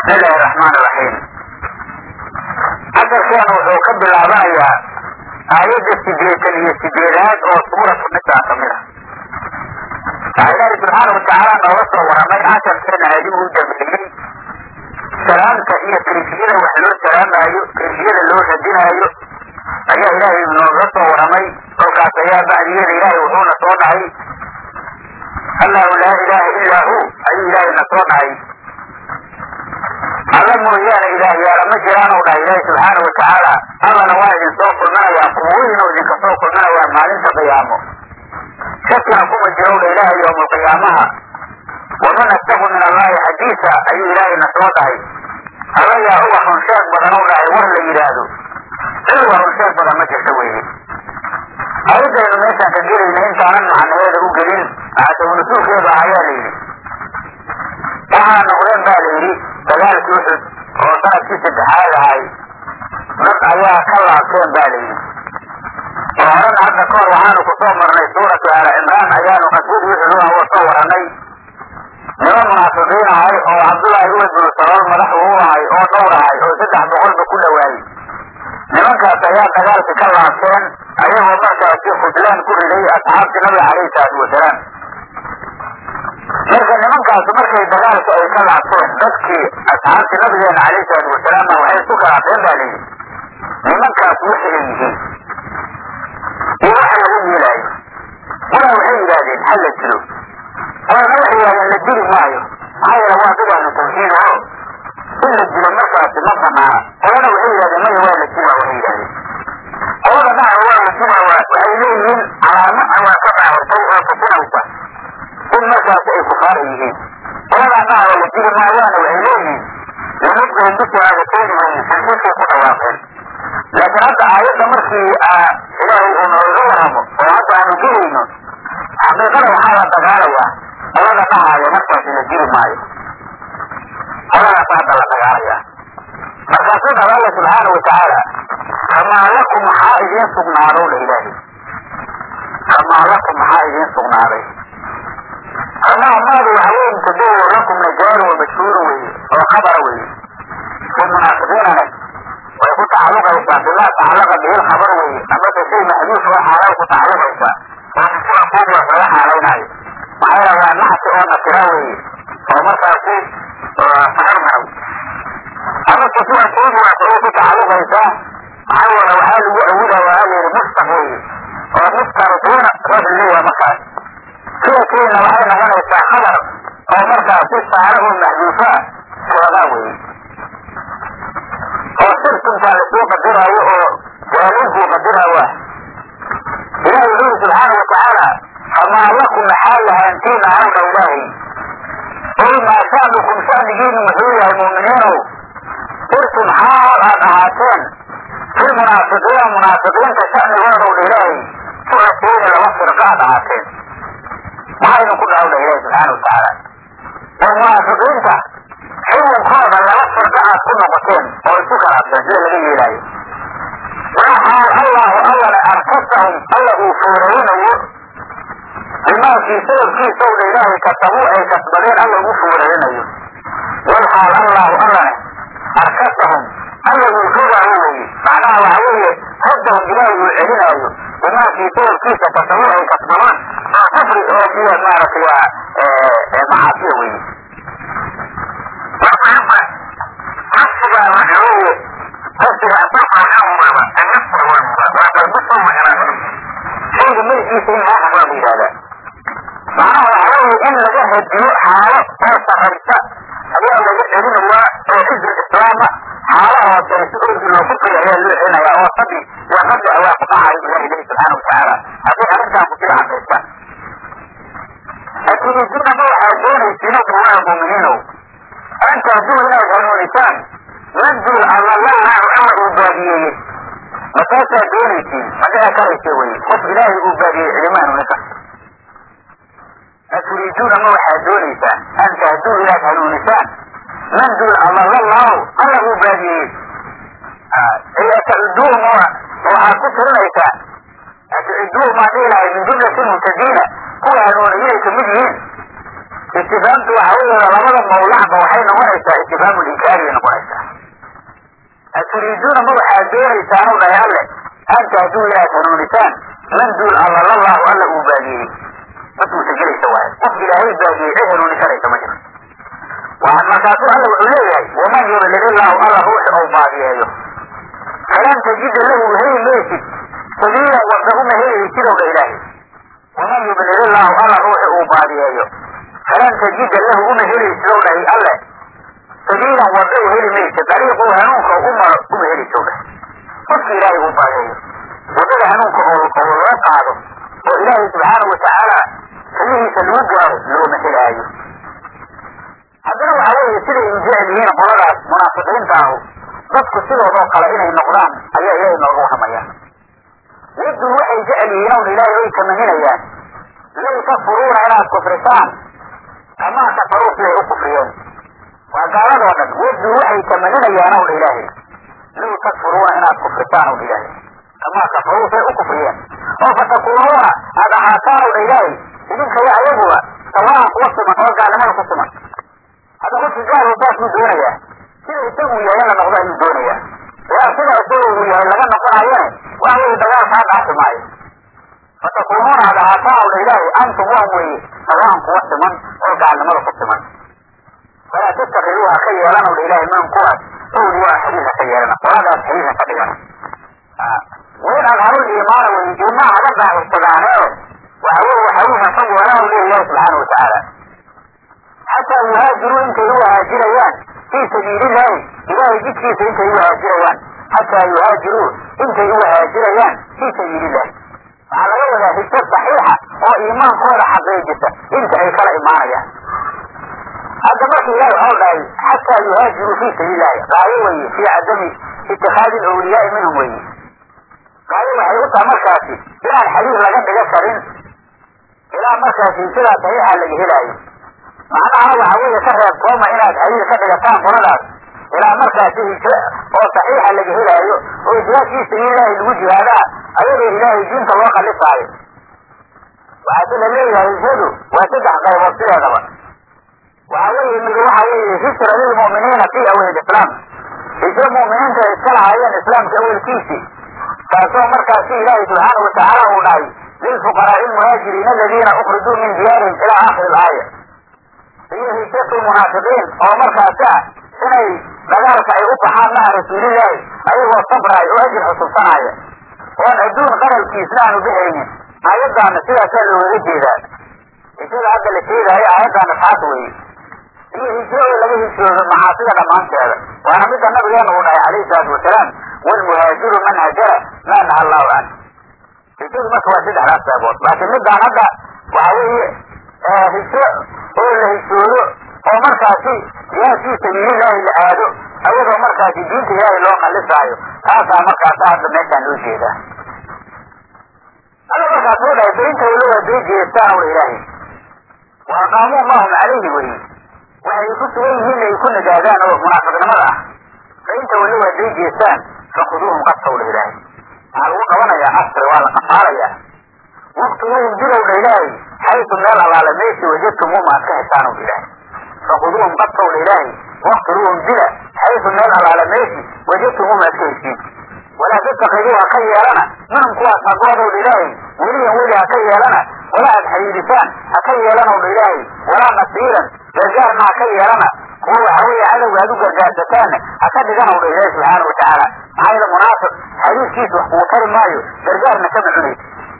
bismi illaahi raxmaan iraxiim casharkeena wuxuu ka bilaabanayaa aayadda sideetan iyo sideedaad oo suuratu nisaa ka mid ah waxaa ilaahi subxaana watacaala nooga soo waramay casharkeena adigu u dambeeyey salaamta iyo kayfiyada wax loo salaamaayo kayfiyada loo radinaayo ayaa ilaahay nooga soo waramay kolkaas ayaa bacdigeeda ilaahay wuxuuna soo dhahay allahu laa ilaaha illaa hu ayuu ilaahay na soo dhahay alla mooyaane ilaah yaala ma jiraanu dhahay ilaahi subxaana watacaala allana waa idin soo kulminayaa kuwiinuu idinka soo kulminayaa maalinta qiyaamo shakina kuma jirowdha ilaahay yowmalqiyaamaha waman astagu min allahi xadiisa ayuu ilaahay na soo dhahay alla yaa uga runsheeg badan u dhahay war la yidhaahdo cid uga runsheeg badan ma jirta weeye ayadaynu meeshaan ka gelayna intaanan macnaheeda u gelin asawnasuulkeedu ayaa la yidhi waxaa noqdeen ba la yidhi dagaalkii uxud oo sanadkii saddexaad ahay dad ayaa ka laabteen ba la yidhi oo horena hadda kahor waxaanu ku soo marnay suuratu aala cimraan ayaanu qaswadii uxud u soo waranay niman munaafiqiin ahay oo cabdullaahi ubad binu salool madax uu ahay oo dhowr ahay oo saddex boqolba ku dhawaayey nimankaas ayaa dagaalkii ka laabteen ayagoo markaasi khudlaan ku riday asxaabtii nabiga calayhi salaatu wasalaam marka nimankaas markay dagaalka ay ka laabteen dadkii asxaabtii nabigeena calayhi salaatu wasalaam waxay isku khilaafeen ba layidhi nimankaas waxa ay yihiin iyo waxa lagu yeelaayo walaa waxay yidhaahdeen ha la dilo walana waxay yidhahdeen la dili maayo maxaa yeele waa dad ahlu tawxiid oo in la dilo markaasi ma banaana qolana waxay yidhahdeen maya waa la dila waxay yidhahdeen qolada dhaca waa la dila waxay leeyihiin calaamo awaa ka dhaawatay oo tusinaysa in markaasi ay kufaara yihiin qoladaa dhaca waa la dili maayaana waxay leeyihiin lamudqihim bishahaadateynihim xadiiskay ku dhawaaqeen laakiin hadda aayadda markii ilaahay uu nooga waramo oo hadda aanu gelayno xaqiiqada waxaa la dagaalayaa qolada dhahaaya markaasi la dili maayo qoladaas hadda la dagaalayaa markaasuu dhaba alla subxaana watacaala kamaa lakum maxaa idiin sugnaadow dha ilaahay kamaa lakum maxaa idiin sugnaaday kamaa maadu waxa weye mutadawo lakum najaaru wa mashhuuru weye oo khabara weye fi munaafiqiinana way ku tacaluqaysaa bimaa tacalaqa bihi lkhabar weye amase shay maxduuf oo xaalaal ku tacaluqaysaa oo mikuwa kuubaas laga xaalaynaayo maxaa yeele waa nacsi oo nakira weye oo markaasi saharmaw amase kuwa kuubaas oo ku tacaluqaysaa maxaa yeele waxaa lagu awida waa layidhi mustaq weye oo mustariqiina rag leeyaha markaas sida keena waxay noqonaysaa khabar oo markaasi saare oo maxduufa soodaa weye oo sirkuntaa lasoo qadiraayo oo waalinkuu qadiraayo ah ilahi wuxuu yiri subxaana watacaala famaa lakum maxaa lahaantiina hawdha ilaahay oy maa sha'nukum sha'nigiinu muxuu yahay mu'miniinow sirtum xaal aad ahaateen fi munaafiqiina munaafiqiinta sha'nigoodow dha ilaahay fu'ateyna laba firqa aad ahaateen maxaa idinku dhahowdha ilaahi subxaana watacaala oo munaafiqiinta xukunkooda laba firqa aad ku noqoteen oo isku khilaafteen sida laga yeelaayo waxaal allahu allana arkasahum alla uu foorarinayo bimaakii sababkiisa owdha ilaahay kasabuu ay kasbadeen alla ugu foorarinayo walxaal allahu allana arkasahum alla uu fogaayo weye macnaha waxa weeye raddahum ilaahay uu celinaayo bimaakii sababkiisa kasabuu ay kasbadeen oo kufri oo iyo maaragtay waa macaasiya weye nafsigaa waxa weeye nafsiga asaxaxaumaba annafsa waa waa qalbisoo maganaa shayga magaciisa in loo hadlaa bu yidhahdaa macnaha waxa weeye in laga hadiyo xaalo oo sarraysa ayaa laga celinayaa oo xizbi islaama xaalo hooseysa orgi loo kufriga ayaa loo celinayaa oo sabi iyo qabli ayaa ku dhacay ilahi ilahi subxaana watacaala haddii arrintaan kusii cadaysa aturiiduna ma waxaad doonaysiin kuwaa muuminiinow an tahduu inaad hanuunisaan madul adallallahu alla uu baadiyeeyey markaasaad doonaysiin ma dhici karaysa weye qof ilaahay uu baadiyey cidima hanuunisa aturiiduuna ma waxaad doonaysaan an tahduu inaad hanuunisaan man dul adallallahu alla uu baadiyeeyey ay atacuduuhum waxaad ku tirinaysaa atacuduuhum aan dhihi lahay min jumlati muhtadiina kuwa hanuuniyay kamid yihiin istifaamtu waxa weeye labada mawlacba waxay noqonaysaa istifhaamu linkaariyay noqonaysaa aturiiduuna ma waxaad doonaysaan u dhahay alle anta hadduu inaad hanuunisaan man duul alla lallahu alla uu baadiyey ma suurtagelaysa waaye qof ilaahay baadiyey cid hanuuni karaysa ma jiro markaasuu alla wuxuu leeyahay waman yudlil illahu alla ruuxi ou baadiyeeyo falan tajida lahu heli maysid sabiila wada uma helaysid ow dha ilaahay waman yudlil illahu alla ruuxi uu baadiyeeyo falan tajida lahu uma helaysid ow dhahay alle sabiilan wada u heli maysid dariiquu hanuunka u maro uma helaysid ow dhahay qofka ilaahay uu baadiyeeyo wadada hanuunka oo laga qaado oo ilaahay subxaanahu watacaala kalihiisa lagu gaaro looma helaayo haddana waxa weeye siday injecel yihiin qoladaas munaafiqiinta ahu dadku sidoodoo kale inay noqdaan ayaa ilaahay nooga warramayaan wadun waxay jecel yihiin own ilaahay way tamaninayaan low takfuruuna inaad kufrisaan kamaa kafaruu siday u kufriyeen waa gaaladoo dhan wadun waxay tamaninayaan own ilaahay low takfuruuna inaad kufrisaan own ilaahay kamaa kafaruu siday u kufriyeen oo fatakuunuuna aad ahaataan own ilaahay idinka iyo ayaguba sawaan kuwa siman oo gaalnimada ku siman hadda qofki gaal saasuu doonayaa sida isagu yahay in la noqdo ayuu doonayaa yaa sida isaga uu yahay laga noqonayone waxa weye dagaal kaa dhaafi maayo fatakuunuuna ad ahaataan ow dha ilaahay antum waan weeye sawaan kuwa siman oo gaalnimada ku siman walaa tattakiduu ha ka yeelan ow dha ilaahay man kuwaas owli waa xadiis ha ka yeelana qoladaas xadiis ha ka dhigan wain adharul iimaana wey iimaan haga daahirsadaaneeo waxa weye waxa uu hasan weelan u leeya ilahi subxaana watacaala xataa yuhaajiruu intay u haajirayaan fii sabiilillahi ilaahay jidkiisa intay u haajirayaan xataa yuhaajiruu intay u haajirayaan fii sabiilillahi waxaa laga wadaa hijro saxiixa oo iimaankooda xaqiijisa inta ay kala imaanayaan hadda marka ilahi waxau dhahay xataa yuhaajiruu fii sabiilillahi qaayo weye fii cadami itikaadi lawliyaai minhum weye qaayo waxay u taha markaasi inaan xadiis laga dhiga karin ilaa markaasi hijradaa saxiixa laga helaayo macnaha waxa weeye ka reeb tooma inaad xadiis ka dhigataan qoladaas ilaa markaasi hijro oo saxiixa laga helaayo oo jihaad fii sabiililaahi lagu jihaadaa ayadoo ilaahay diinta loo khalifaayo waxaase la leeyahay hijradu waa saddex qaybood sideedaba waxa weeye mid waxa weeye hijra lilmu'miniina fii awel islaam hijro mu'miniinta ay iska lahaayeen islaamka awelkiisii taasoo markaasi ilaahay subxaana watacaala uu dhahay lilfuqaraai almuhaajiriina aladiina ukrijuu min diyaarihim ilaa aakhiri ilaaya iyo hijratu munaafiqiin oo markaasi ah inay dagaalka ay u baxaan maca rasuulilaahi ayagoo sabraay oo ajir xusubsanaya oon adduun qaralkiisna aanu bixaynin aayaddaana sidaasaa loogaga jeedaa hijrada hadda la sheegaayo aayaddaana taas weeye iyo hijro oo laga hijroodo macaasida dhammaanteeda waana midda nabigeena uu dhahay calayhi salaatu wasalaam waalmuhaajiru man hajara maa naha allahu can hijradu marka waa saddexdaas qeybood laakiin middaan hadda waxa weeye hijro oo la hijroodo oo markaasi jihaad fii sabiilillaahi la aado ayadoo markaasi diinta ilaahay loo khallisaayo taasaa markaasa hadda meeshaan loo jeedaa alla markaas u dhahay daynta wala waa day jeestaan ula ilaahay wa aqaamuu mahum calayhi weye waxay ku sugan yihiin ay ku nagaadaan oo munaafiqnimada ah daynta wala waa day jeestaan fakuduuhum qadka ula ilaahay waxaa lagu qabanayaa asri waa la qafaalayaa waqtiguuhum dilowdha ilaahay xaytu meel allaale meeshii wajadtumuum aad ka heshaan ula ilaahay fakuduuhum qadkowdha ilaahay waqtiluuhum dila xaytu meel allaale meeshii wajadtumuum aad ka heshiin walaa tattakiduu ha ka yeelana minhum kuwaas hagoodowdha ilaahay weliyan weli ha ka yeelana wala aad xayiidisaan ha ka yeelanowdha ilaahay walaa nasiiran gargaarna ha ka yeelana kuwa waxa weeye cadowga aad u gargaarsataanna ha ka dhiganowdha ilaahay subxaana watacaala maxaa yeele munaafiq xadiiskiisa wax kugu tari maayo gargaarna kama cunaysa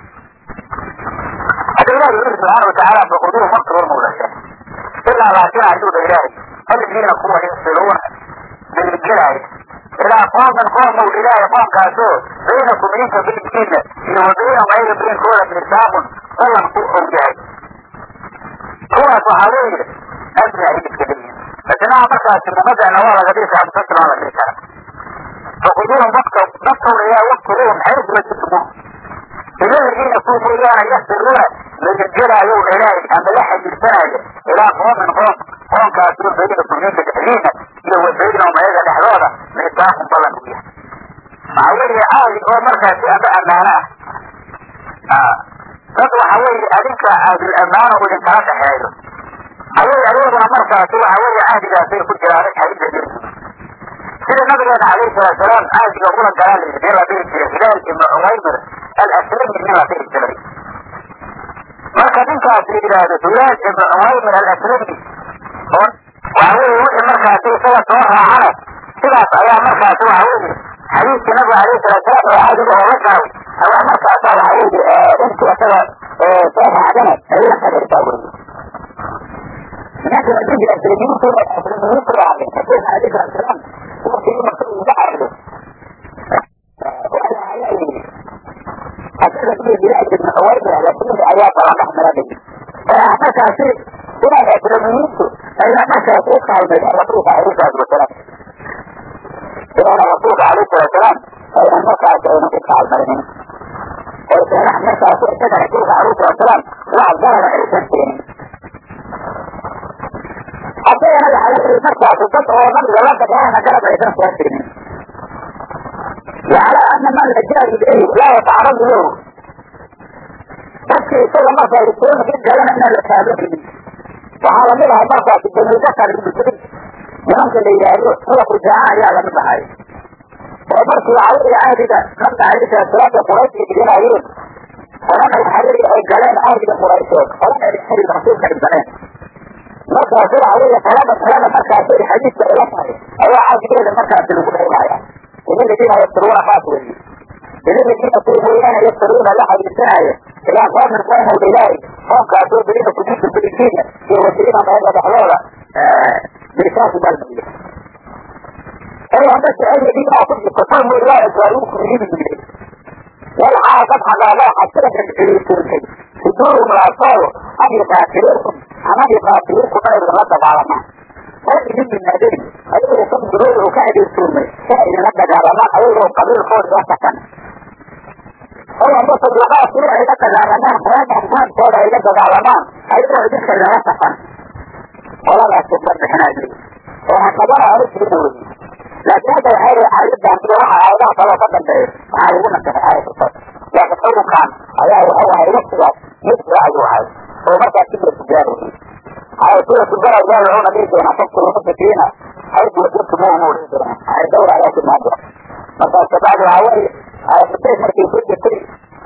hadda ilahi wuxu subxaana watacaala fakuduuhum waqtiluhum mawlasha ilaa laakin ayuu dha ilaahay aladiina kuwa yasiluuna beligelaaya ilaa qooman qoomow ilaahay qoomkaasoo baynakum idinka baynkiina iyo wa baynahum ayaga baynkooda misaaqun ballan ku og yahay kuwaas waxaa weeye amni ay iska leeyihin masnaha markaasi mumadana waa laga dhigi karaa mutasila waa la dhigi karaa fakuduuhum waqta naftowna ilaahay waqtiluhum xaysu wajidtumuum ila ladiina kuwa mooyaane yasiluuna lagelgelaayow dha ilaahay ama la xajiirsanaayo ilaa qoomin qoom qoomkaasoo baynakum idinka dhexdiina iyo wa baynahum ayaga dhexdooda misaaqun ballan u yahay waxaa weeye caadi oo markaasi ama ammaano ah dad waxa weeye adinka aadul ammaano idinkala dhexeeyo ayay ayaguna markaasi waxa weeye cahdigaasay ku jiraan xadiida dhirki sida nabigeena calayhi salaatu salaam cahdiga kula galaa la yidhi la dhihi jiray hilaal ibnu cumaymir alaslami nin la dhihi jiray marka ninkaas la yidhaahdo hilaal ibnu cumaymir alaslami oo waxa weeye wixii markaasi isaga soo raacana sidaas ayaa markaasi waxa weeye xadiidkii nabiga calayhi salaatu salaam oo cahdiga oo la galay ayaa markaasa waxa weeye intii isaga soo raacdana ay la qadartaa weye لكن أجد الأسلمين كل الأسلمين كل عالم فكيف عليك الأسلام هو في مكتوب يجعله وأنا عليه حتى في بلاد من أوائل على كل آيات على أحمد به فأحمد شيء هنا الأسلمين أي أحمد شيء قال من الرسول عليه الصلاة والسلام إلى الرسول عليه الصلاة والسلام أي أحمد شيء أنك تفعل مرمين وكان أحمد شيء كذا رسول عليه الصلاة والسلام وعد ظهر الإنسان حتى أنا على المركز الضبط هو من الولد كان جرب عشان سياسين وعلى أن من الجاهل إليه لا يتعرض له بس كل مرة يكون في الكلام أن الأسابق وعلى منها مرة في الدنيا ذكر المسلم يمكن أن يقول هو في الجاعة يا لم يبحي ومرة يعود عادة خمسة عادة ثلاثة قريش يجينا عيون فلما الحريري الجلال عادة قريشوك فلما الحريري رسول كالجلال marka sida adiga talaba talaba markaas ay xadiiska ila tahay ayaa caadigeeda markaas lagu dhawaaya إذن الذين يفترون خاطئا إذن الذين يفترون يفترون لا حديثنا إلى قوم قوم الإله قوم كاتور بريد كجيس الفلسطين يوصلين ما هذا بحلولة بركاس بالبية أي عندك أي دين أعطيك التصام لا يسألوك من دين والعاء فتح الله حتى لك الفلسطين صدورهم الأطفال أن يقاتلوكم أما يقاتلوكم غير الغضب على ما هذه من النادين أيضا يكون ضروري وكاد يسومي كائن لك على ما أيضا قبيل خور وسكا هو مصر لغاية سورة إذا على ما قرآن أحسان سورة إذا على ما أيضا يدخل وسكا ولا لا تفرد حناجي وهكذا أعرف بدوري لكن هذا الحال عايز عن صراحة عايزها صلاة قدم بيه عايزونا كده عايز الصلاة لكن أول كان أيها هو هينفسه مثل أيها عايز هو مركز كبير تجاري عايز سورة تجارة جاري هنا بيت وانا فكر ونفسه فينا عايز وجدت مو مور عايز دور على كل مرة مثلا تبعد العوائي عايز تتعب مركز يفرد كري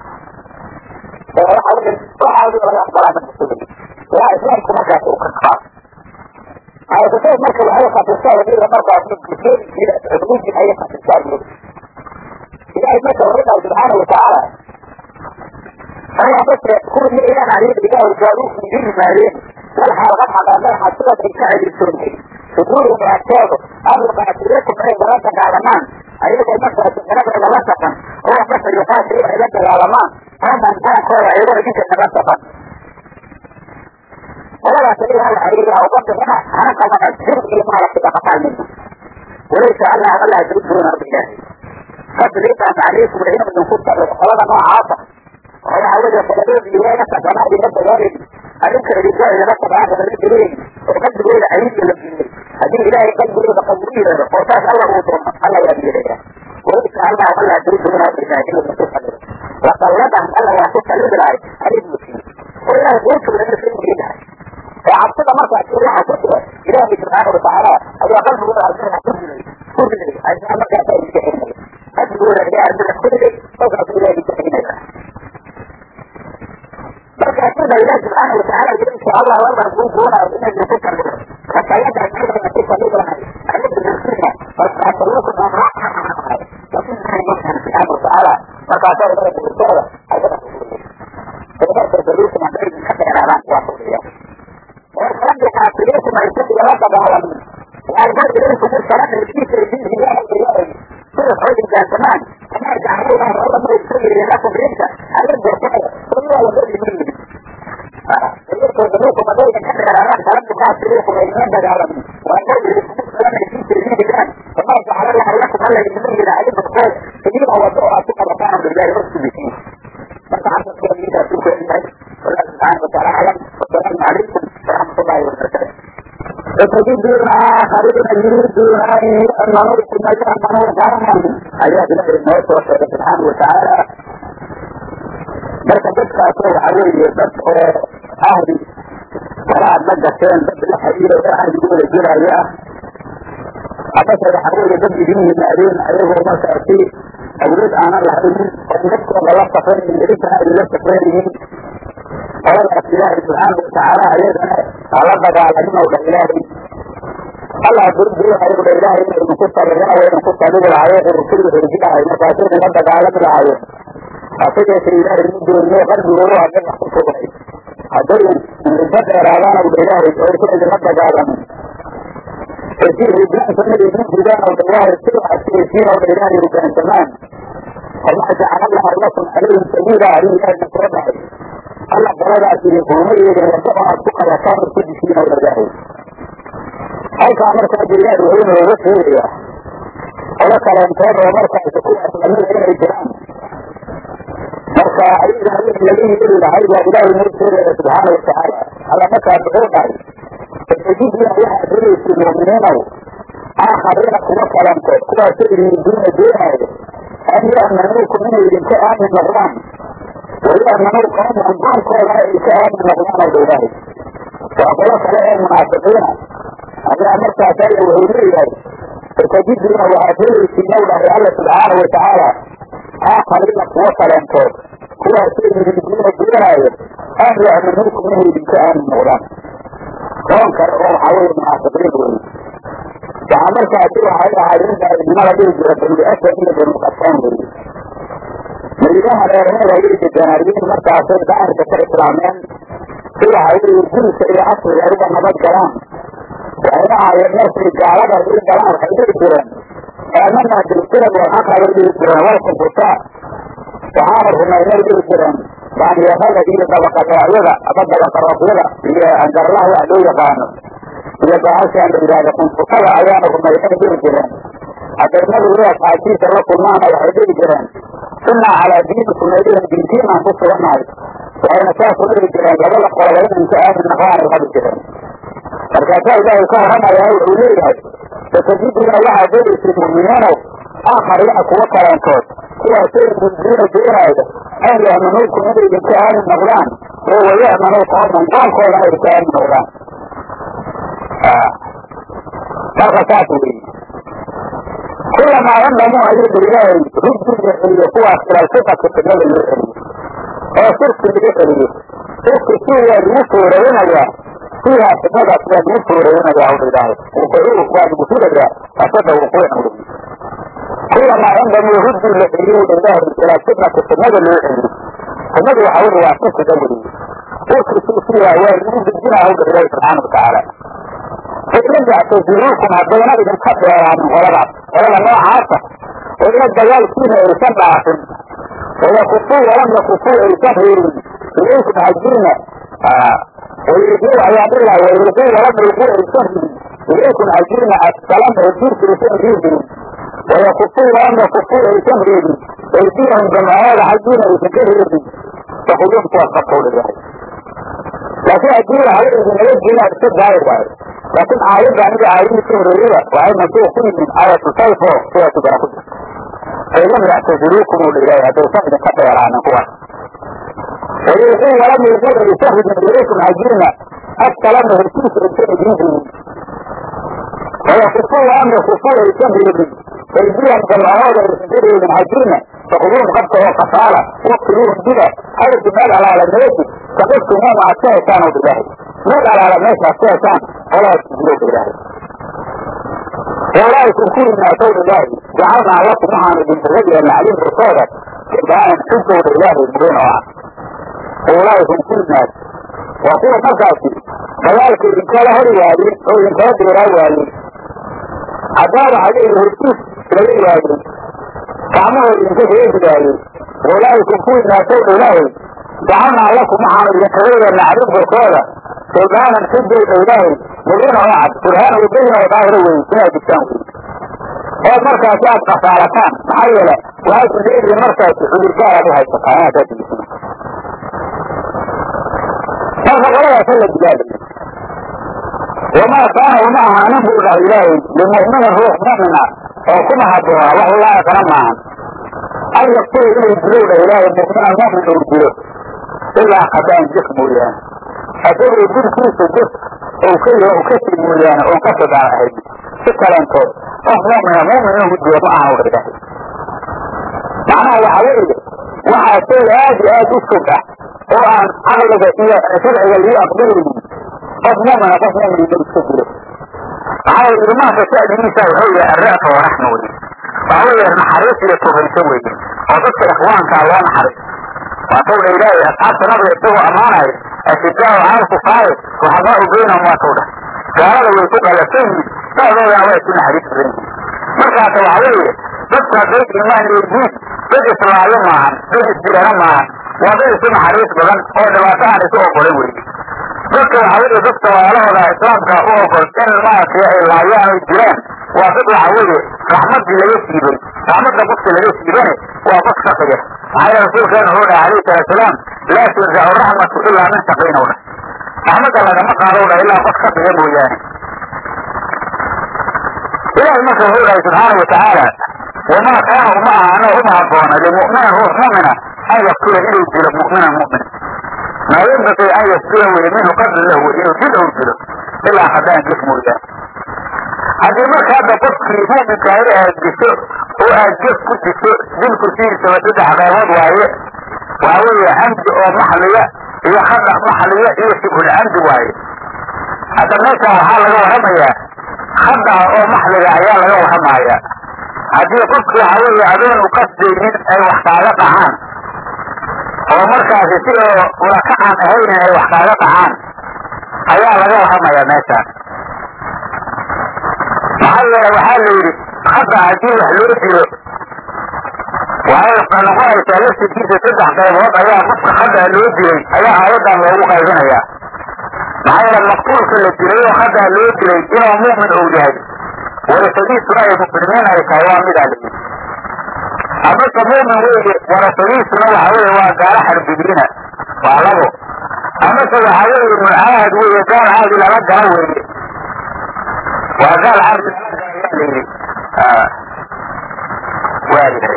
راح أقول راح أقول ولا أخبر عن المسؤولين لا إسلام كما كانت أخبار عايز تتعب مركز الحلقة في الساعة دي مرة في الكثير إلى حدود الحلقة في الساعة دي إلهي مثل ربنا سبحانه وتعالى هو بس كل من إله عليه بجاه الجالوس من جن مالين والحلقات على الله حسنة الشعب السني صدور ومعتاده أمر معتريكم أي دراسة العلمان أيضا مثل النبع لوسطا هو مثل يقاتل إلى علاج العلمان هذا انتهى هو أيضا جنس النبسطا ولا سبيل على حريرها وضبط هنا أنا كما أجهر إلى ما لك تقطع منه وليس ألا ألا يجب دون بالله قد ليس عليكم العلم من كنت الصلاة ما عاطة وهي عودة فلديه بيوانا فجماعة بنبت ذلك أنك الرجاء إذا نفت هذا الرجلين وقد بقول عيد للجنين هذه إلهي قد بقول بقبولي له وقاس الله وطرم الله يبيه له وليس ألا ألا يجب دون بالله إلا بسوح له وقلبهم ألا يحسس الإبراء حديث مسلم وإله قلت من المسلم جدا وعبتنا مرة أقول لها كتبة إلهي سبحانه وتعالى أبي أقل من الله أرسلها كتبة كتبة عشان ما كانت أجل أجل لك يا أرسلها كتبة سوف أقول إلهي سبحانه بس أكيد الله سبحانه وتعالى إن شاء الله والله يكون هنا وإن النفوس حتى يدعى كيف نفوس الله أجد بالسنة وأتوقع أن راحة لكن كان يسمع سبحانه وتعالى فقاتل ذلك بالسنة أجد فبدأت الدروس من بين حتى الأعلام واحد اليوم والكلام كافرين ما يسد لك بعالمين يعني قد يقول في الكلام اللي فيه في الدين هي الرياضي كل حوج كان زمان كما يجعلون الله ما يسير لكم ريسا أجد كده كل ولا كل مني يقول ذنوبكم مدينة كثر الأعلام كلام كافرين وإيمان بالعالمين وأجد الكلام اللي فيه في الدين كان فما يجعل الله لكم ألا يسير العلم الخير كبير هو الدعاء ثم رفعهم بالله رسل فيه فتحدث كل ميتا سوف إلهي والله سبحانه وتعالى أعلم والسلام عليكم ورحمة الله وبركاته وتجدون آخرين يريدون أن نرد ما يعملون غرما آيات الله الموت وصل سبحانه وتعالى بس بس أقول عليه بس أهلي wala aad la gasheen dad la xiriira oo ahdigooda jiraayo ah amase waxa weeye dad idin yimaadeen ayagoo markaasi awood aanan lahaynin oo dadkooda la safraynin idinkana idinla safraynin qoladaas ilaahay subxaana watacaala ayagana hala dagaalamin ow dha ilaahay allah burburinayo dha ilaahay ina idinku sabirana waa idinku sabiri lahaayeen rusulda herjilahay markaasu idinla dagaalami lahaayeen hase yeeshe ilaahay ma dooniyo qalbigoodu hadday wax ku sugnay hadday riddo dheeraadaan ow dha ilaahay oo aysan idinla dagaalamin hesii ridaansamada idin ridaan ow dha ilaahay si waxaad ku heshiin ow dha ilaahay ridaansamaan wamaa jacala allahu lakum calayhim sabiila arrin ilaahayna soo dhahay alla qoladaas idinkuma yeelin waddo oo aad ku qabataan oo ku dishiin ow dha ilaahay halkaa marka hadda ilaahay wuxuu inooga sheegayaa qolo kaleentood oo markaasi kuwaas lamida inay jiraan marka ayaga wixii laga yeeli lahay baa ilaahay noo sheegaya subxaana watacaala alla markaas wuxuu dhahay fatajidina waxaad helaysiin mu'miniinow aakhariina kuwa kalantood kuwaasoo idindiina doonaayo an ya'manuukum inay idinka aamin noqdaan waya'manuu qawman qoomkoodana ay ka aamin noqdaan ow dha ilaahay waa qolo kale ee munaafiqiina ayaa markaas alla wuxuu leeyahay fatajidina waxaad helaysiin ow dhahay alla subxaana watacaala aakhariina kuwa kaleentood kuwaasoo idindiina doonaayo an ya'manuukum inay idinka aamin noqdaan qoon kale oo waxaa weeye munaafiqiin weeye waxaa markaasi waxay ahaayeen daa'idnimada dhihi jira bani asad iyo bani qasaan weeye madiinaha reerheeda ayay degenaayeen markaasay daahirka ka islaameen si waxa weeye guriska iyo casriga ay uga nabad galaan waxayna ahaayeen markay gaalada u galaan waxay dhihi jireen aamanaa bilkilab walxaqa bay dhihi jireen walkufutaa waxaana rumaynay dhihi jireen baaniyarada iyo dabaqadoocyada ama dabaqarooqyada iyo angarlaha wax loo yaqaano iyo bahashaan la yidhahda kunfutada ayaana rumaynay dhihi jireen hadday nabigu asxaabtiisa la kulmaana waxay dhihi jireen innaa calaa diinikum aydihan diintiinaan ku sugannahay waxayna saas u dhihi jireen labada qoloba inan ka aamin naqaanay habi jireen markaasaa ilaahay ka warramaya wuxuu leeyahay fatajiduna waxaad helaysiin mu'miniinow aakhariina kuwa kaleentood kuwaasoo idindiina doonaayo an ya'manuukum inay idinka aamin noqdaan oo waya'manuu qooman qoomkoodana ay ka aamin noqdaan marka saas weeye kulamaa yandamuu ayuu dha ilaahay rugdi la celiyo kuwaas ilalfitati qiblada loo celiyo oo shirki laga celiyo shirki si waa lagu fooraynayaa fiiha qibladaas waa lagu fooraynayaa hawdha ilaahay wuquucu waa lagu filayaa asada wuquucan weeye kulamaa yandamuu rugdi la celiyo dha ilaahay ilalfitati qiblada loo celiyo qibladu waxa weye waa shirkiga weeye shirki fiiha waa lagu dejinaa hawdha ilaahay subxaana watacaala fain yactaziluukum haddayna idinka dheeraanin qoladaas qolada noocaasa oo ila dagaalkiina aysan dhaafin wayakufuu walam yakufuu aysan reerin ilaykum xaggiina wayulquu ayaa dhila wayulquu walam yulquu aysan ridin ilaykum xaggiina assalam rasuulka aysan riidin wayakufuu walam yakufuu aysan reedin aydiyahum jamcahooda xaggiina aysan ka reedin fakuduum kuwaas qabkowdha yahay laakiin haddii lahaba idinaga jiina iska daaya waayo laakiin aayadda aniga aayadii ka horeeyada waxay mansuuq ku yihiin aayatu sayfo sidaasi bara ku jirta failam yactaziluukum uu dha ilaahay haddaysan idinka dheeraanin kuwaas wayulquu walam yulquu aysan ridin ilaykum xaggiina askalama heshiisa aysan idin ridin wayakufuu walam yakufuu aysan reedin aydiyahum jamcahooda aysan ka reedin xaggiina fakuduum qabta oo kafaala waqtiluuhum dida xaysu meel alaala meesi saqiftumuma aad ka heshaan ow ilaahay meel alaala meeshaad ka heshaan qolaas dilowdha ilaahay walaa'ikum kuwii naasowdha ilaahay jacalnaa lakum waxaanu idinkaga yeelna calim korkooda baanan xujowdha ilaahay mubiin oo ah walaa'ikum kuwii naas waa kuwa markaasi dagaalka idinkala hori waayey oo idinkala dheeraa waayey haddaaba hadeeda hortiis laga waayey gacmahooda idinka reebi waayey walaa'ikum kuwii naasowdha ilaahay jacalnaa lakum waxaanu idinkaga yeelna calim korkooda sulbaanan xujowdha ilaahay mubiina oo cad burhaan ubayna oo daahiro wey inaad digtaan wey oo markaasi aad kafaalataan maxaa yeele waxaad ku leedihiin markaasi cudurgaaraad u haysataa inaad kaa digisina marka qoladaasa la digaalayo wamaa kaana uma ahaanin buu dhahay ilaahay limu'minin ruux mu'min ah oo kuma habboona wax ulaa'ikana maahan an yaqtulu inuu dilow dhah ilaahay mu'minan mu'min uu dilo ilaa khadaan jif mooyaane asagoo dilkiisa jis ou ka yaho u kasii mooyaane oon ka sidaan ahayn si kaleentood qof mu'mina mu'min inuu diyo ma aha udha ilaahay macnaha waxa weeye waxaa shay aad iyo aad u fog ah oo aan caqliga iyo sharciga lii aqbalaynin qof mu'mina qof mu'min inuu iska dilo maxaa yeele ilmaanka sha'nigiisa wuxuu yahay arra'fa wa raxma weye waxa weeye naxariis iyo turinso weye oo dadka ikhwaankaa loo naxariis waatowdha ilaahay asxaabta nabiga isagoo ammaanayo ashidaau cala alkufaari ruxamaau baynahum waatowdha gaalada way ku qalasan yihin dhexdoodana waa isu naxariis badan yihin markaasa waxa weeye dadku hadday imaan leeyihiin dad islaayo maahan dad isdirana maahan waa dad isu naxariis badan oo dhibaato aan isu ogolan weye dadka waxa weeye dadka walaalahooda islaamka u ogol in maaragtay ay laayaan oy jiraan waa dad waxa weeye raxmaddii laga siibay raxmadda qofka laga siibane waa qof shaqiya maxaa yeele rasuulkeena wuxuu dhahay alayhi salatu salaam laa tunzacu raxmatu ilaa min shaqiina u dhah raxmadda lagama qaado u dhah ilaa qof shaqiya mooyaane ilahay marka wuxuu dhahay subxaana watacaala wamaa kaana uma ahaano uma habboona limu'minin ruux mu'mina an yaktula inuu dilo mu'minan mu'min maa yanbaqii an yasdula weye minhu qadla lahu wey inuu dil ou dilo ilaa haddaan gef mooyaane haddii marka hadda qofkii mu'minka in aad disho oo aad gef ku disho dilku sidiisaba saddex qaybood waaye waxa weeye camdi oo maxliya iyo khada maxliya iyo shibhul camdi waaye hadda meeshan waxaa laga warramayaa khadaha oo maxliga ayaa laga warramaya haddii qofki waxa weeye adoon u qasdaynin ay wax kaaga dhacaan oo markaasi si oo ulakacaan ahaynin ay wax kaaga dhacaan ayaa laga warramayaa meeshaan maxaa yeele waxaa la yidhi hadda haddii wax loo dilo waxay noqonaysaa laftirkiisa saddex qaybood ayaa qofka hadda loo dilay ayaa aayaddan loogu qaybinayaa maxaa yeele maqtuulka la dilay oo hadda loo dilay inuu mu'min ou yahay warasadiisuna ay muslimiin ay tahay waa midaa la yidhi amase mu'min weeye warasadiisuna waxa weeye waa gaalo xarbidiina waa labo amase waxa weeye mucaahad weeye gaal caadi lala galo weeye waa gaal caadi lala galo ayaa la yidhi waayahay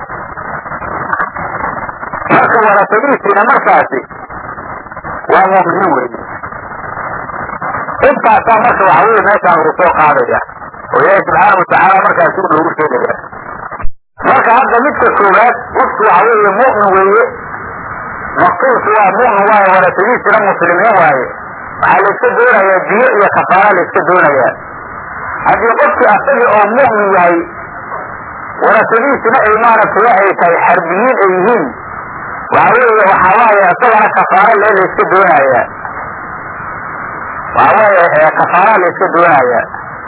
marka warasadiisiina markaasi waa mu'miniin weeye intaasaa marka waxa weye meeshaan lagu soo qaadaya oo ilaahi subxaana watacaala markaasi u loogu sheegaya marka hadda midka koowaad qofku waxa weeye mu'min weeye maqtuulku waa mu'min waaye warasadiisina muslimiin waaye waxaa layska doonayaa diyo iyo kafaara layska doonayaa haddii qofkii asagii oo mu'min yahay warasadiisina ay maaragtay ay tahay xarbiyiin ay yihiin waxa weeye waxaa waaye isagana kafaara lee layska doonayaa waxa weeye kafaara layska doonayaa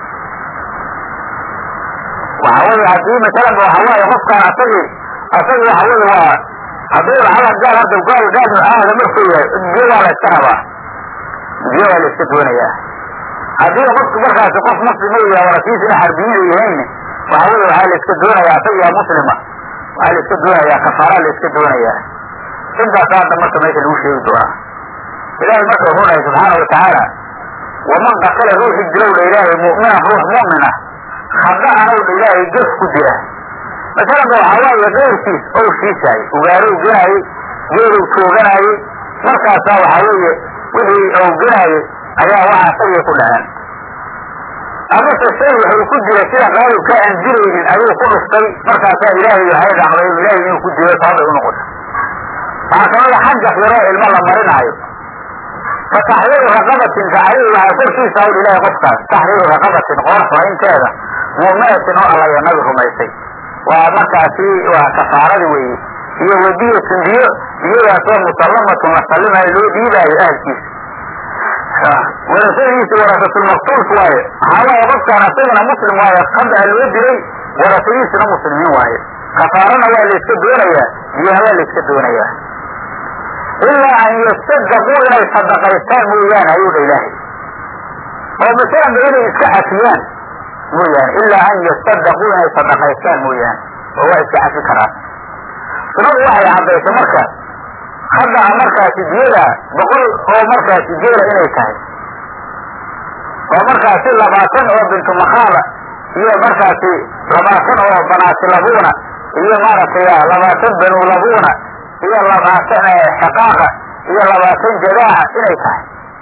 waxa weeye haddii masalan waxa waaye qofkaan asagii asagii waxa weeye waa hadduu lacala gaal hadda gaal gaal aada markuu yahay diyadaa la iska rabaa diyadaa la iska doonayaa haddii qofku markaasi qof muslima yahay warasiisina xarbiyiin ay yihiin waxa weye waxaa la iska doonayaa asagiyaa muslima waxaa la iska doonayaa kafaara la iska doonayaa intaas hadda marka meesha lagu sheegi doonaa ilaahay marka wuxuu dhahay subxaana watacaala waman qatala ruuxi dilowdha ilaahay mu'minan ruux mu'min ah khada'anowdha ilaahay gef ku dila masalanba waxaa waaye keyrkiis ou shiishaay ugaarow genaayey geelow tooganaayey markaasaa waxaa weeye wixii ou genaayey ayaa waxa asagii ku dhaceen amase shay wuxuu ku dilay sida qaalibka aan dilaynin ayuu ku dhuftay markaasaa ilaahay waxay dhacday ilaahay inuu ku dilo sababay u noqota waxaa kamida xagga xiro ilmo la marinaayo fa taxriiru raqabatin taxriir waxaa korkiisa hawl ilahay qofkaas taxriiru raqabatin qoor xoraynteeda mu'minatin oo alla iyo nabi rumaysay waa markaasi waa kafaaradii weeye iyo wadiyatun diyo diyadaasoo musallamatun la sallimayo loo dhiibaayo ahalkiisa warasadiisa warasasulmaqtuulku waaye waxaa waaye qofkaan asagana muslim waaye hadda loo dilay warasadiisuna muslimiin waaye kafaarana waa layska doonayaa diyana waa layska doonayaa ilaa an yasadaquu inay sadaqaystaan mooyaane ayuu dha ilaahay oo masalanba inay iska cafiyaan mooyaane ilaa an yasadaquu inay sadaqaystaan mooyaane oo waa iska cafi karaan sunadu waxay caddaysay marka hadda markaasi diyada boqol oo markaasi geela inay tahay oo markaasi labaatan oo bintu makhaala iyo markaasi labaatan oo banaati labuuna iyo maaragtay labaatan banu labuuna iyo labaatan xaqaaqa iyo labaatan jadaaca inay tahay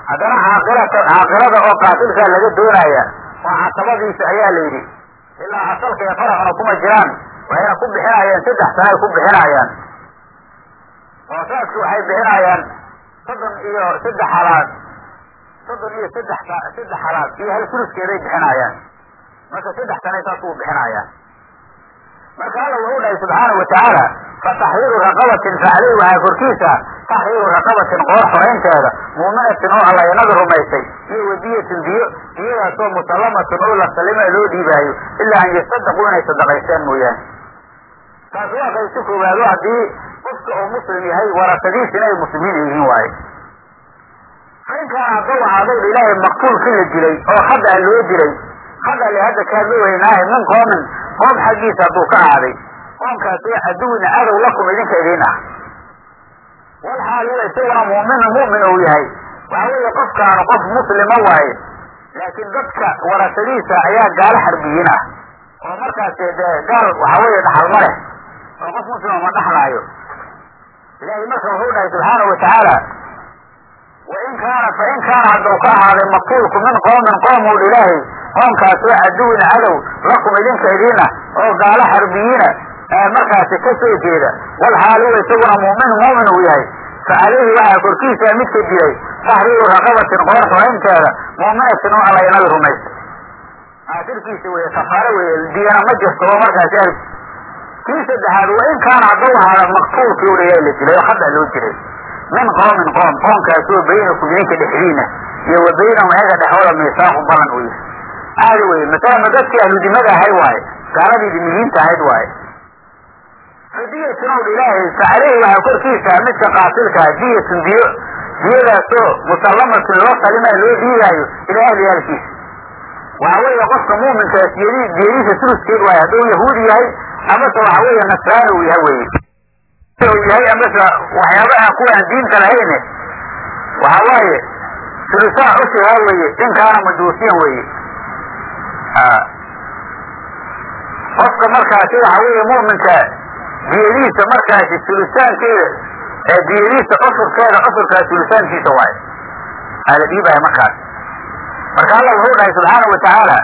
haddana caaqilata caaqilada oo qaatilkaa laga doonaya oo casabadiisa ayaa la yidhi ilaa asalka iyo faraxuna kuma jiraan waxayna ku bixinayaan saddex sana ay ku bixinayaan hoosaadku waxay bixinayaan soddon iyo saddex halaad soddon iyo saddex saddex halaad iyo hal suluskeeday bixinayaan marka saddex sanay saas uu bixinayaan marka alla wuxuu dhahay subxaanau watacaala fa taxriiru raqabatin fa caleyh waxaa korkiisa taxriiru raqabatin qoor xoraynteeda muuminatin oo alla inaga rumaysay iyo wadiyatin diyo diyadaasoo musallamatin oo la salima loo dhiibaayo ilaa an yasadaquu inay sadaqaysteen mooyaane taas waa qaysi koowaado haddii qofka uu muslim yahay warasadiisina ay muslimiin yihiin waaye fainkaana haddau ahaadowdha ilaahay maqtuulkii la dilay oo hadda loo dilay hadda le hadda kaama weynaahe min qoomin qoom xaggiisa hadduu ka ahaaday qoomkaasoo caduwina cadow lakum idinka idiin ah wal xaaliyo isaguna mu'minu mu'min uu yahay waxa weeye qofkaanu qof muslima waaye laakiin dadka warasadiisa ayaa gaalo xarbiyiin ah oo markaas dee gaal waxa weeye dhaxal ma leh oo qof muslima ma dhaxlaayo ilaahay marka wuxuu dhahay subxaanau watacaala wain kaana fain kaana hadduu ka ahaaday maqtuulku min qoomin qoomul ilaahay qoomkaasoo caduwin cadow lakum idinka idiina oo gaalo xarbiyiina markaasi ka soo jeeda wal xaaliwa isaguna mu'min mu'min uu yahay fa caleyhi waxaa korkiisa midka dilay taxriiru raqabatin qoor xoraynteeda mu'minatin oo alla inaga rumaysa aakhirkiisa weye kafaaro weye diyana ma jirto oo markaasi arg kii saddexaad wain kaana hadduu ahaada maqtuulkii ulayaa la dilay oo hadda loo dilay min qoomin qoom qoomkaasoo baynakum idinka dhexdiina iyo wa baynahum ayaga dhexooda miisaaqu ballan uu yahay aadi weye masalama dadkii ahludimada ahay waaye gaaladii dimiyiinta ahayd waaye fadiyatun owl ilaahay fa caleyhi waxaa korkiisa midka qaatilkaa diyatun diyo diyadaasoo musallamatun loo salimaa loo dhiigaayo ilaa ahli yaalkiisa waxa weeye qofka muuminkaas diyadi diyadiisa suluskeed waaye hadduu yahuudi yahay amase waxa weeye nasraani uu yahay weye u yahay amase waxyaaba aan kuwa aan diinta lahayne waxa waaye sulusaa cushihaa weye in kaana majuusiyan weye qofka markaasi waxa weeye mu'minka diyadiisa markaasi sulusaankeeda ee diyadiisa cusurkeeda cusurkaa sulusaankiisa waaye aa la dhiibaya markaas marka alla wuxuu dhahay subxaana wa tacaala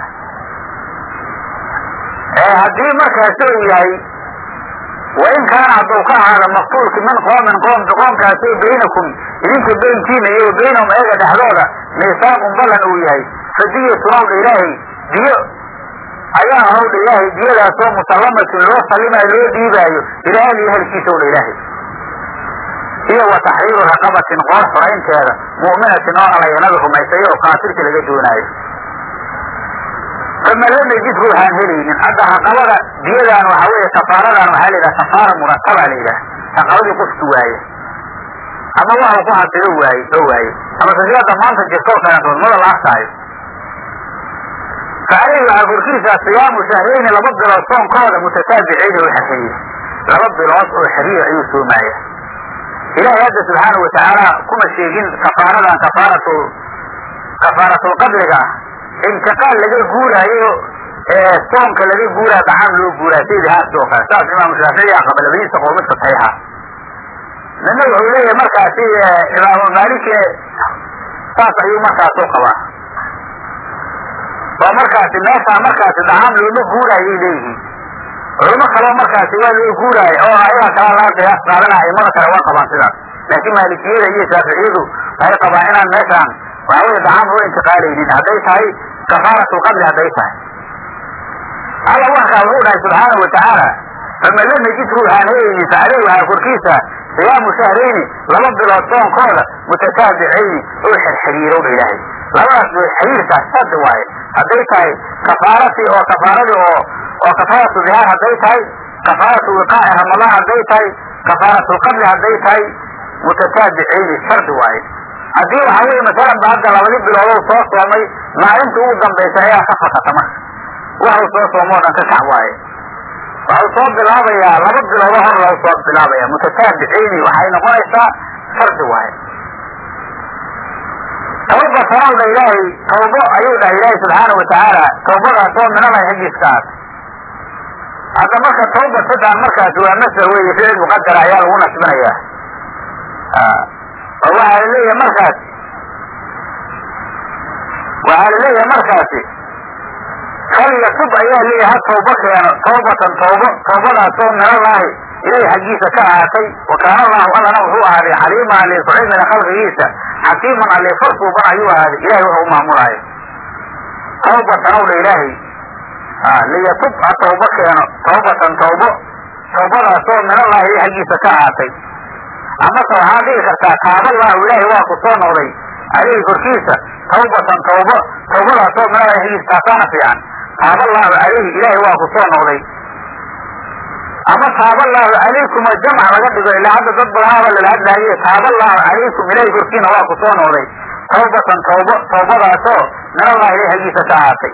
haddii markaasi uu yahay wain kaana hadduu ka ahaada maqtuulki min qoomin qoom qoomkaasoo baynakum idinka beynkiina iyo wa baynahum ayaga dhexdooda miisaaqun ballan uu yahay fadiyatun owdha ilaahay diyo ayaa hawdha ilaahay diyadaasoo musallamatun loo sallimayo loo dhiibaayo ilaa ahli ahalkiisa owdha ilaahay iyo wa taxriiru raqabatin qoor xoraynteeda mu'minatin oo alla inaga rumaysay oo qaatilka laga doonaayo fama lam yajid ruuxaan helaynin hadda raqabada diyadan waxa weeye kafaaradan waxaa la yidhaha kafaara murataba la yidhaha raqabadii qofki waaye ama waxa ku hasido waaye oo waaye ama sasiada maanta jirtoo kaleetood mada la aftaayo fa aleyhi waxaa korkiisa siyaamu shahrayni laba bilood soonkooda mutataabicayni oo xiriir laba bilood oo xiriir ayuu soomaaya ilaahay hadda subxaanau watacaala kuma sheegin kafaaradan kafaaratu kafaaratul-qadliga ah intiqaal laga guuraayo soonka laga guuraayo dacaam loo guuraayo saydi haas oo kale saas imaamu shaafici aa qaba labadiisa qowl midka saxiixa midna wuxuu leeyahay markaasi imaamu maaliki saas ayuu markaas u qabaa oo markaasi meeshaa markaasi dacaam looma guuraayay leeyihiin culimo kaleo markaasi waa loo guuraayo oo ayaga kala laga qiyaas qaadanaya imada kale waa qabaan sidaas laakiin maalikiyada iyo shaaficiyadu waxay qabaan inaan meeshaan waxa weye dacaam loo intiqaalaynin hadday tahay kafaaratlqadli hadday tahay alla warkaa wuxuu dhahay subxaana watacaala fama lam yajid ruuxaan helaynin fa aleyh waxaa korkiisa siyaamu shahrayni laba bilood soonkooda mutataabicayni oo xirxiriirow dha ilaahay labadaas boo xiriirkaas shardi waaye hadday tahay kafaaratii oo kafaaradii oo oo kafaaratu dihaar hadday tahay kafaaratu wiqaaci ramadaan hadday tahay kafaaratlqadli hadday tahay mutataabicayni shardi waaye haddii waxa weye masalan ba hadda labadii biloodow soo soomay maalinta ugu dambaysa ayaa ka fakata marka waxuu soo soomo o dhan ka kac waaye waxau soo bilaabayaa laba biloodo hor loo soo bilaabaya mutataabicayni waxay noqonaysaa shardi waaye tawba sanowdha ilaahay tawbo ayuu dhahay ilaahay subxaana watacaala tawbadaasoo minalay xaggiiskaas hadda marka tawba sadaan markaas waa masder weeye ficil muqadara ayaa lagu nasbinayaa oo waxaa la leeyahay markaas waxaa laleeyahay markaasi falyatub ayaa leeyahay ha tawbo keeno tawbatan tawbo tawbadaasoo minallaahi ilahi xaggiisa ka ahaatay wa kaana allahu allana wuxuu ahaaday caliiman alle ku cilmina khalqigiisa xakiiman alle farsuuban ayuu ahaaday ilahay wuxuu u maamulaayo tawbatan ow dha ilaahay liyatub ha tawbo keeno tawbatan tawbo tawbadaasoo minallahi ilahi xaggiisa ka ahaatay amase waxaad dhigi kartaa taaballahu ilaahay waa ku soo noqday caleyhi korkiisa tawbatan tawbo tawbadaasoo minallahi xaggiisa taasaana fiican taaballahu caleyhi ilaahay waa ku soo noqday ama taaballahu calaykum oo jamc laga dhigo ilaa hadda dad badanaaba lala hadlaaye taaballahu calaykum ilaahay korkiina waa ku soo noqday tawbatan tawbo tawbadaasoo minallahi ilahi xaggiisa ka ahaatay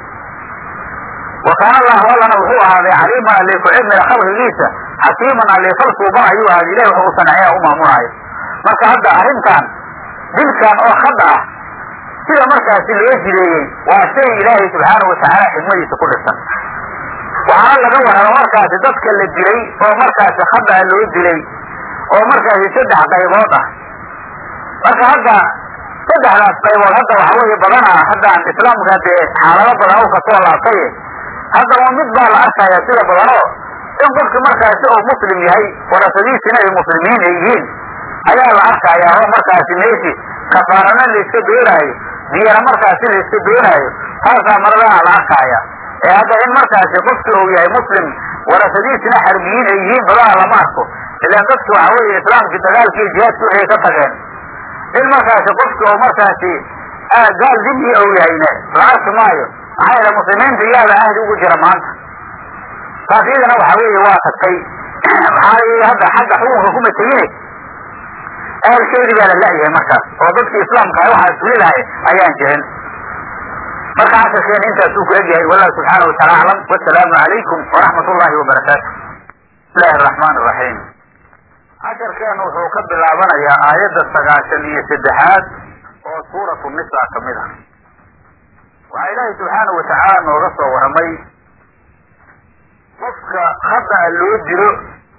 wa kaana allahu allana wuxuu ahaaday caliiman alle ku cilmiga khalqigiisa xakiiman alle falsuuban ayuu ahaaday ilahi wuxuu u saneeya u maamulaayo marka hadda arrintan dilkan oo khad ah sida markaasi loo jideeyey waa shay ilaahay subxaanahu watacaala xikmadiisa ku dhisan waxaana laga warrama markaasi dadka la dilay oo markaasi khad ah loo dilay oo markaasi saddex qaybood ah marka hadda saddexdaas qaybood hadda waxa weeye badana haddaan islaamka dee xaalado badan u kasoo laabtay haddaba mid baa la arkaya sida badanoo in qofki markaasi uu muslim yahay warasadiisina ay muslimiin ay yihiin ayaa la arkaya oo markaasi meeshi kafaarana la iska doonaayo diyana markaasi la iska doonaayo taasaa maradaha la arkaya ee hadda in markaasi qofki uu yahay muslim warasadiisina xarbiyiin ay yihiin badaha lama arko ilaan dadki waxa weeye islaamkii dagaalkii jihaadki waxay ka tageen in markaasi qofki uu markaasi gaal dimi ou yahayne la arki maayo maxaa yeele muslimiinta iyaada ahdi ugu jira maanta taas iyadana waxa weeye waa tagtay maxaa yii hadda xagga xukunka kuma tegine ahalkeedii baa la la-yahay markaas oo dadkii islaamka ah waxaa suli lahay ayaan jirin marka casharkeena intaasuu ku egyahay wallahu subxaana wataala aclam wasalaamu calaykum waraxmat ullahi wabarakaatu bismillahi araxmaan iraxiim casharkeenu wuxuu ka bilaabanayaa aayadda sagaashan iyo saddexaad oo suuratu nisa kamid ah waxaa ilaahay subxaana watacaala nooga soo warramay qofka khada loo dilo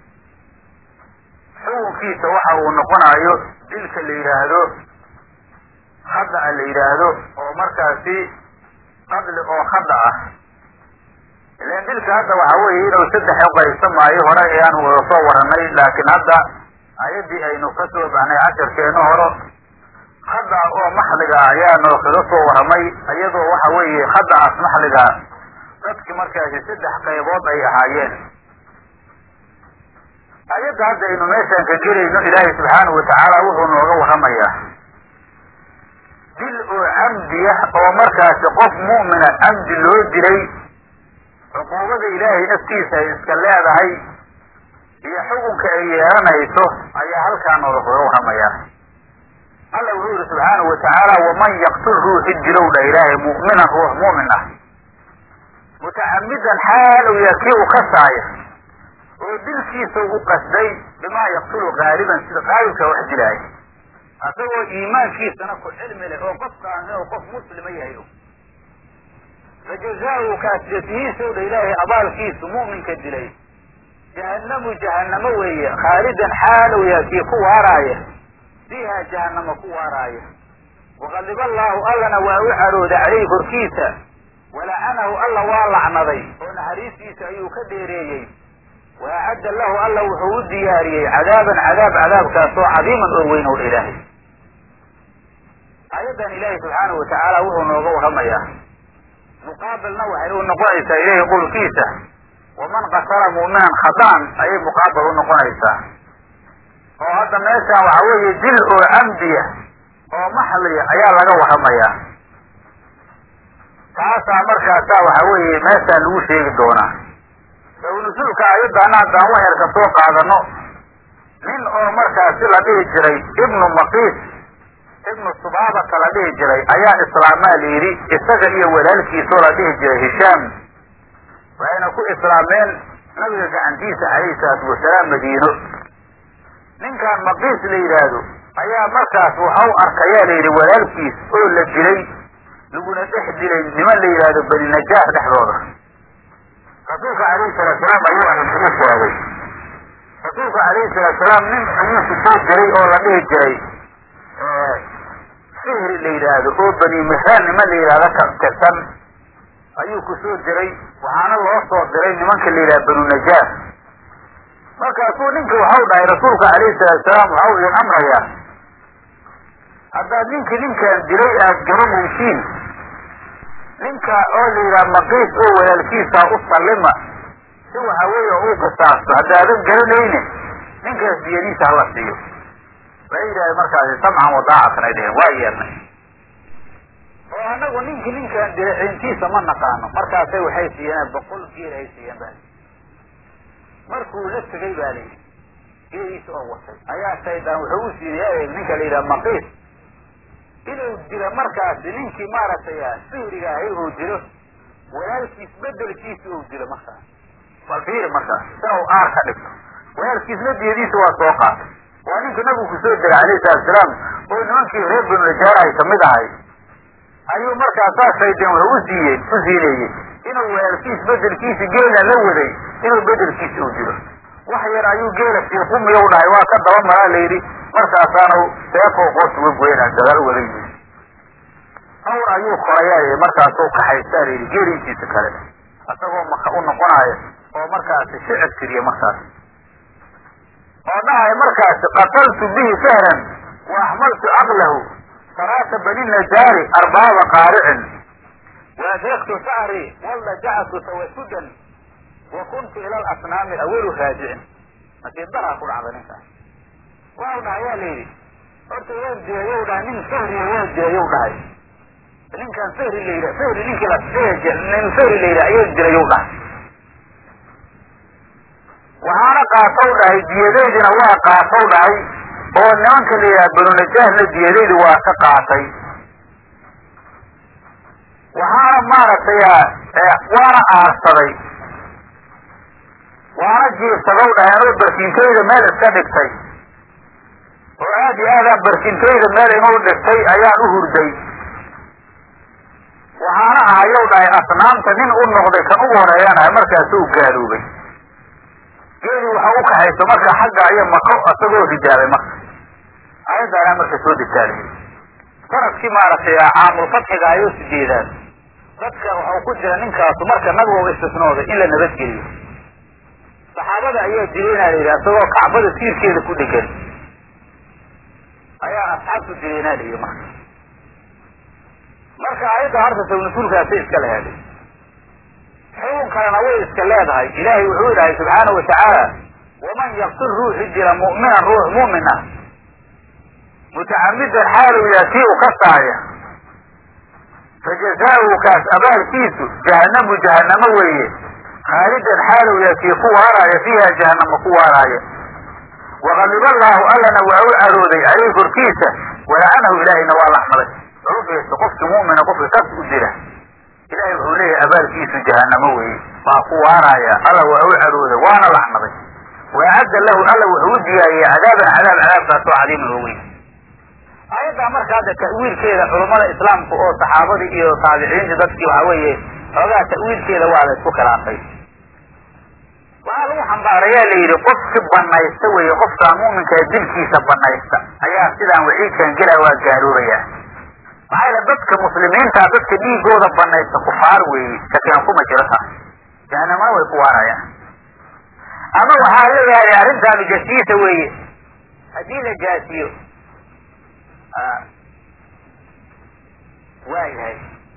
xukunkiisa waxa uu noqonayo dilka la yidhaahdo khada la yidhaahdo oo markaasi qadli oo khada ah ilan dilka hadda waxa weeye inuu saddex uqaybsamaayo hore ayaanu wada soo warranay laakiin hadda ayaddii aynu ka soo baxnay casharkeenu horo khada oo maxliga ayaa noo kaga soo warramay iyadoo waxa weeye khada'aas maxliga dadki markaasi saddex qaybood ay ahaayeen ayadda hadda aynu meeshaan ka gelayno ilaahay subxaanahu watacaala wuxuu nooga warramayaa dil oo camdiya oo markaasi qof mu'mina camdi loo dilay cuquubada ilaahay naftiisa ay iska leedahay iyo xukunka ay yeelanayso ayaa halkaa nooga kaga warramayaa alla wuxuu yihi subxaanahu watacaala waman yaqtul ruuxi dilow dha ilaahay mu'minan ruux mu'min ah mutacamidan xaal u yahay kii u kasaaya oo dilkiisa u qasday bimaa yaqtulu gaaliban sida qaalibka wax dilaaya asagoo iimaankiisana ku cilmi leh oo qofkaan inuu qof muslima yahay fajazaau kaasjatihiisow dha ilaahay abaalkiisu mu'minka dilay jahanamu jahanamo weeye khaalidan xaalow yahay kii ku waaraaya fiiha jahanamo ku waaraaya waqadiba allaahu allana waa u carooday caleyhi korkiisa walacanahu alla waa lacnaday oo naxariistiisa ayuu ka dheereeyey wa acadda lahu alla wuxuu u diyaariyey cadaaban cadaab cadaabkaasoo cadiiman oo weyn ow ilaahay aayaddan ilaahay subxaanahu watacaala wuxuu nooga warramayaa muqaabilna waxay u noqonaysaa ilaahay qowlkiisa waman qatala mu'minan khadaan ayay muqaabil u noqonaysaa oo hadda meeshaan waxa weeye dil oo camdiya oo maxliya ayaa laga warramayaa taasaa markaasaa waxa weeye meeshaan lagu sheegi doonaa sawnasuulka ayaddaana haddaan waxyar ka soo qaadano nin oo markaasi la dhihi jiray ibnu maqiis ibnu subaabata la dhihi jiray ayaa islaamaa la yidhi isaga iyo walaalkiisoo la dhihi jiray hishaam waxayna ku islaameen nabiga gacantiisa calayhi salaatu wasalaam madiino ninkan maqiis la yidhaahdo ayaa markaas waxau arkayaa la yidhi walaalkiis oo la dilay laguna dhex dilay niman la yidhaahdo bani najaar dhexdooda rasuulka calayhi salaatusalaam ayuu arrinta u sheegay rasuulka calayhi salaatusalaam nin ayuu ku soo diray oo la dhihi jiray fihri la yidhaahdo oo bani mihraan niman la yidhahdo ka tirsan ayuu ku soo diray waxaana loo soo diray nimanka la yidhaha banu najaar markaasuu ninka waxau dhahay rasuulka calayhi salaatu salaam waxau idin amrayaa haddaad ninkii ninkaan dilay aad garanaysiin ninka oo la yidhaha maqiis oo walaalkiisa u sallima si waxa weeye uu qisaasto haddaadan garanayne ninkaas diyadiisa hala siiyo waxay yidhahdeen markaasi samcan wadaacatan ay dheheen waa yeernay oo anagu ninkii ninkaan dilay ciintiisa ma naqaano markaasay waxay siiyeen boqol geel ay siiyeen ba markuu la tegay baa layidhi geeliisa oo watay ayaa shaydaan wuxuu u siinay ninka la yidhaha maqiis inuu dilo markaasi ninkii maaragtay sihriga ahay uu dilo walaalkiis bedelkiisa uu dilo markaas bal fiiri markaas si u aar ka dhigto walaalkiisna diyadiisa waa soo qaatay waa ninka nabigu kusoo diray calayhi salatu salaam oo nimankii reer banu najaar ay kamid ahay ayuu markaasaa shaydaan wuxuu u siiyey u siineeyey inuu walaalkiis bedelkiisa geela la waday inuu bedelkiisa u dilo wax yar ayuu geela siiqumiya u dhahay waa ka daba maraa layidhi markaasaana seefoo qoorta uga goynaa gadaal ugaga yimid awr ayuu korayaa markaasuu kaxaystaa layidhi geeliintiisa kale isagoo maka u noqonaayo oo markaasi shicib tiriya markaas oo dhahay markaasi qataltu bihi sahran wa axmaltu caqlahu saraata bani najaari arbaaba qaaricin waadraktu shacri walla jacatu tawasudan wa kuntu ila alasnaami awalu raajicin nasiib daraa ku dhacda ninkaas waa dhahay yaa layidhi horta waa jeeyow dhahay nin sahriya waa jeeyow dhahay ninkan sahri la yidhah sahri ninkii la nin sahri la yidhah ayaa dilayow dhahay waxaana qaatow dhahay diyadaydina waa qaatow dhahay oo nimanka la yidhaha banu najaahna diyadaydi waa ka qaatay waxaana maaragtay waana aarsaday waana jiirsadow dhahay anoo barkintayda meel iska dhigtay oo aad iyo aadaan barkintayda meel inuu dhigtay ayaan u hurday waxaana ahayow dhahay asnaamta nin u noqday kan ugu horeeyaan ahay markaasu u gaaloobay geeli waxa u kaxayso marka xagga iyo mako isagoo rijaabay marka ayaddaanaa marka soo degtaalay sanadkii maaragtay caamulfatxiga ayuu sijeedaan dadka waxau ku jira ninkaasu marka nabigu istisnooday in la nabadgeliyo saxaabada ayaa dilaynaa la yidhi isagoo kacbada tiirkeeda ku dhegan ayaa asxaabtu dilaynaa la yidhi marka marka ayadda horta sawnasuulkaasay iska leeday xugun kalena way iska leedahay ilaahay wuxuu idhahay subxaana wa tacaala waman yaktul ruuxi dila mu'minan ruux mu'min ah mutacamidan xaalu yaha kii u ka saaya fajazaauhu kaas abaalkiisu jahanamu jahanamo weeye khaalidan xaalu yaha kii ku waaraaya fiiha jahanamo ku waaraaya waqadiba allaahu allana waa u carooday caleyhi korkiisa walacanahu ilaahayna waa laxmaday ugeesto qofkii mu'mina qofka kas u dila ilahay wuxuu leeyahay abaalkiisu jahanamo weeye waa ku waaraaya alla waa u carooday waana laxmaday waacadda lahu alla wuxuu u diyaariyey cadaaban cadaab cadaabkaasoo cadiiman oo weyn ayaddaa marka hadda ta'wiilkeeda culummada islaamka oo saxaabadii iyo taabiciinta dadkii waxa weeye xoogaa ta'wiilkeeda waa la isku khilaafay waxaa lagu xambaarayaa la yidhi qofki banaysta weeye qofkaa mu'minkaa dilkiisa banaysta ayaa sidaan waciidkan gelaa waa gaaloobaya maxaa yaele dadka muslimiinta dadka dhiigooda banaysta kufaar weeye shakian kuma jiro taas jahanamana way ku waarayaan ama waxaa leeyahay arrintaanu jasiisa weeye haddii la jaasiyo waa yahay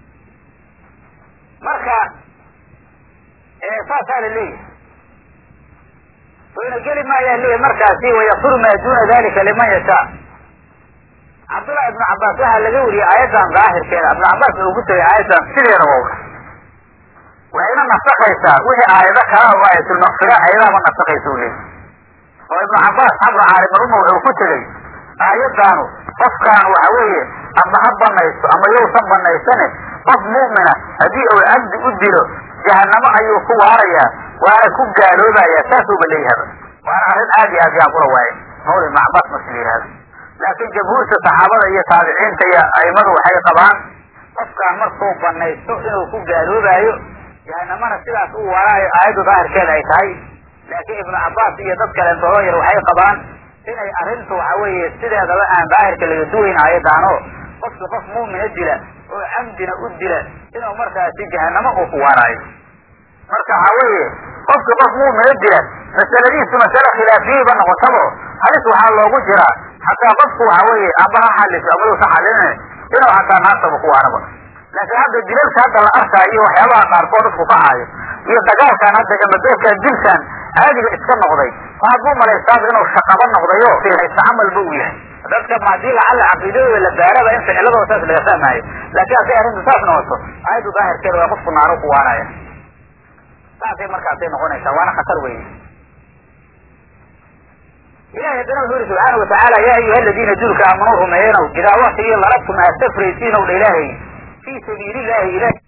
marka saasaa la leeyahay wayna geli maayaa leeyahay markaasi wayakfuru maa duna dalika liman yashaa cabdullahi ibnu cabbaas waxaa laga wariyey aayaddan daahirkeeda ibnu cabbaas uu ku tegay aayaddan sideeda wawra waxayna nasakaysaa wixii aayado kala oo aayatulmaqfira ayadaaba nasakaysa u leeyahy oo ibnu cabbaas xabra caalimaruma wuxuu ku tegey aayaddaanu qofkaan waxa weeye ama ha banaysto ama yowsan banaysane qof mu'mina haddii uu cabdi u dilo jahanamo ayuu ku waarayaa waana ku gaaloobayaa saasuuba leeyahaba waana arrin aad iyo aad yaan kula waaye mawla ibnu cabbaas marka la yihahdo laakiin jamhuurta saxaabada iyo taabiciinta iyo aimadu waxay qabaan qofkaan markuu banaysto inuu ku gaaloobaayo jahanamana sidaas u waaraayo aayaddu daahirkeeda ay tahay laakiin ibnu cabbaas iyo dad kaleentooda yar waxay qabaan inay arrintu waxa weeye sideedaba aan daahirka laga duwayn aayaddaano qofki qof muumina dila oo camdina u dila inuu markaasi jahanamo uu ku waaraayo marka waxaa weeye qofki qof muumina dila masaladiisu masale khilaafiyeyba noqotabo halis waxaa loogu jiraa hataa qofku waxa weeye amba ha xaliso ama yuusa xalinin inuu hataa naartaba ku waaraba laakiin hadda dilalka hadda la arkaayo iyo waxyaabaha qaarkood dadku kacaayo iyo dagaalkan hadda gamadoorkan dilkan caadiga iska noqday waxaad bu malaysaaba inuu shaqaba noqdayo haysa camalba uu yahay dadka hadii lacalla caqiidadooda la baaraba in ficiladooda saas laga fahmaayo laakiin hadday arrintu saas noqoto aayaddu daahirkeeda waa qofku naaro ku waaraya saasay markaasay noqonaysaa waana khatar weye ilahi haddana wuxuu yuri subxaana watacaala yaa ayuha aladiina duulka aamanuu rumeeyenow idaa waktigii lalabtum aad safraysiin ow dha ilaahay fii sabiili llahi ilahi